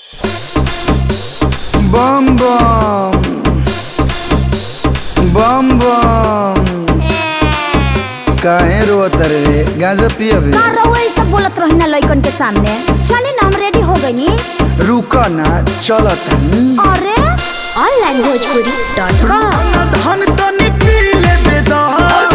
बम बम बम बम काहे रोत रे गांजा पियबे का रहुआ ई सब बोलत रही ना लइकन के सामने चले ना हम रेडी हो गईनी रुक ना चलत अरे ऑनलाइन भोजपुरी डॉट कॉम धन तनी पी लेबे दह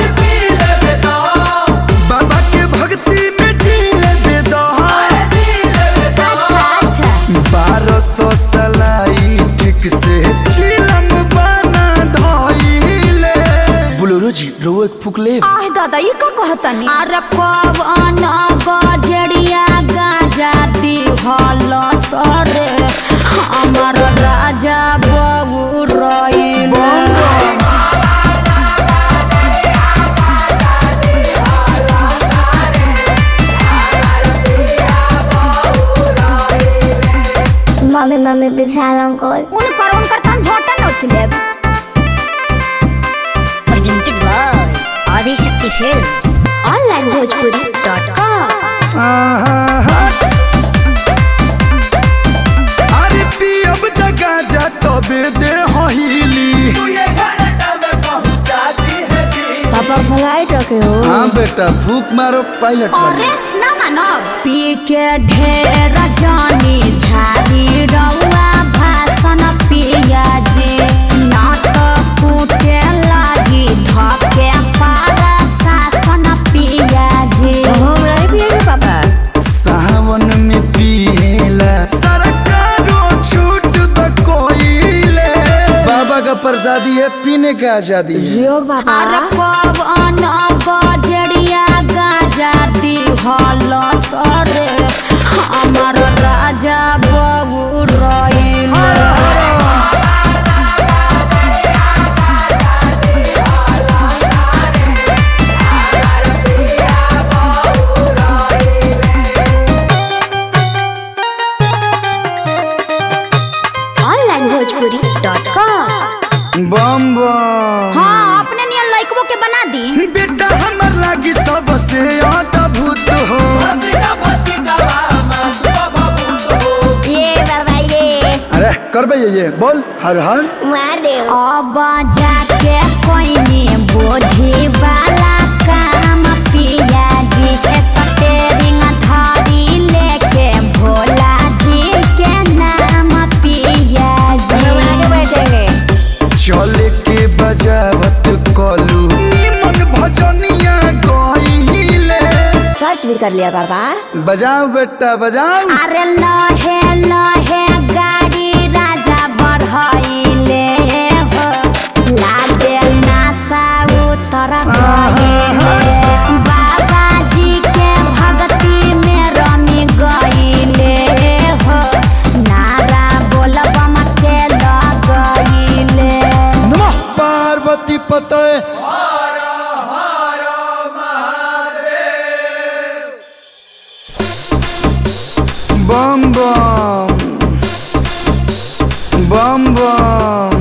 बाबा के भक्ति में जी लेबे दह अच्छा अच्छा बारह सौ सलाई ठीक से चिलम बना धइले बुलुरु जी रो एक फूक ले आह दादा ई का कहतनी अरे कवन गजड़िया गाजा दी हल सरे हमर राजा बबू रइल मम्मी मम्मी विशाल अंकल उनकर उनकर तन झोटा नोच लेब presented by Adishakti films online Bhojpuri dot com आहा अरे पियब जगह जा तबे दे हिली पापा फ्लाइट रखे हो हाँ बेटा फूक मारो पायलट अरे बनो ना मानब पी के ढेर जानी झाड़ी रउआ भाषण पिया जी ना तो कूटे लागी धके पारा शासन पिया जी हम नहीं पिएंगे पापा सावन में पिएला सरकारों छूट बकोइले बाबा का प्रसादी है पीने का आजादी है जियो अरे पापा कवन गजड़िया गाजा दी हल सरे हमर राजा बबू रइल ऑनलाइन भोजपुरी डॉट कॉम बम बम हाँ अपने नियन लइकबो के बना दी बेटा हमर लागी सबसे अद्भुत हो ये बाबा ये अरे करबे ये ये बोल हर हर मार दे अब जाके कोई बोधी वाला काम पिया जी के स्टेरिंग धारी लेके भोला जी के नाम पिया जी आगे बैठेंगे चले के बजावत कलू निमन भजनिया गइले सर्च भी कर लिया पापा बजाओ बेटा बजाओ अरे लहे लहे गाड़ी राजा बढ़ाइले हो लागे नासा उतर गए बाबा जी के भक्ति में रमी गइले हो नारा बोलबम के लगइले नमः पार्वती पतय बम बम बम बम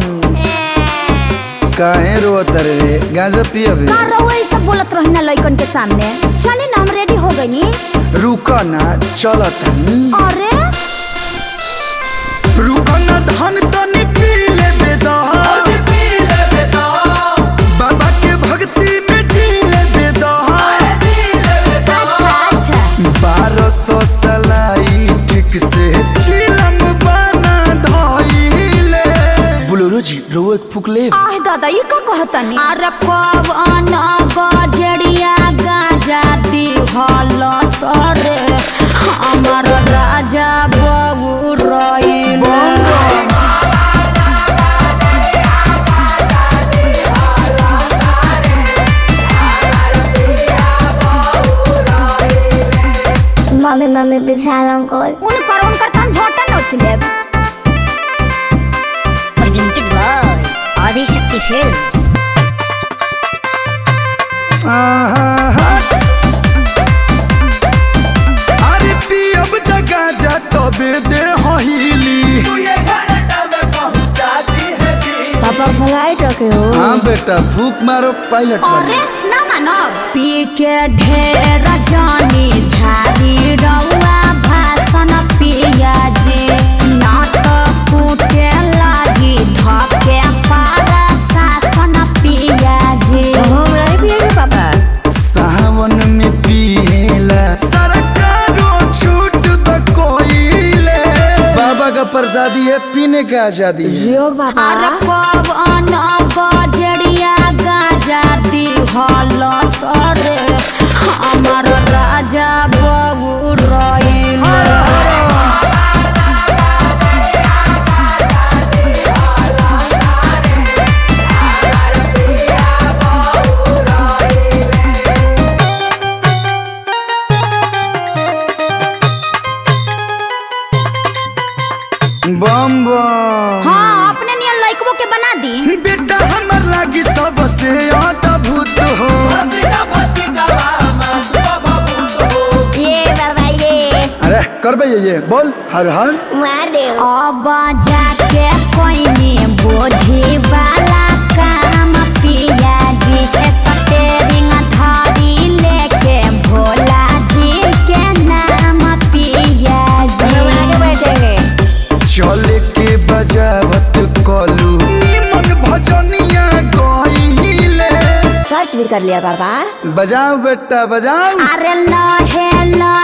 काहे रोत रे गांजा पियबे का रहुआ ई सब बोलत रही ना लइकन के सामने चले ना हम रेडी हो गईनी रुक ना चलत अरे रुक ना धन तनी पी लेबे दह बाबा के भक्ति में जी लेबे दह अच्छा अच्छा बारह सौ सलाई ठीक से चिलम बना धइले बुलुरु जी रो एक फूक ले आह दादा ई का कहतनी अरे कवन गजड़िया गाजा दी हल सरे हमर राजा बबू रइल मम्मी मम्मी विशाल अंकल उनकर उनकर तन झोटा नोच लेब presented by आदिशक्ति फिल्म्स आहा अरे पियब जगह जा तबे दे हिली पापा फ्लाइट रखे हो हाँ बेटा फूक मारो पायलट अरे बनो ना मानब पी के ढेर जानी झाड़ी रउआ भाषण पिया जी ना प्रसादी है पीने का आजादी है जियो बाबा अरे पवन गजरिया गाजा दी हल सरे हमार राजा बबू रइल बम बम हाँ अपने नियन लइकबो के बना दी बेटा हमर लागी सबसे अद्भुत हो ये बाबा ये अरे करबे ये ये बोल हर हर मार दे अब जाके कोइनी बोधी वाला काम पिया जी के स्टेरिंग धारी लेके भोला जी के नाम पिया जी आगे बैठेंगे चले के बजावत कलू निमन भजनिया गईले सर्च भी कर लिया बाबा बजाओ बेटा बजाओ अरे लहे लहे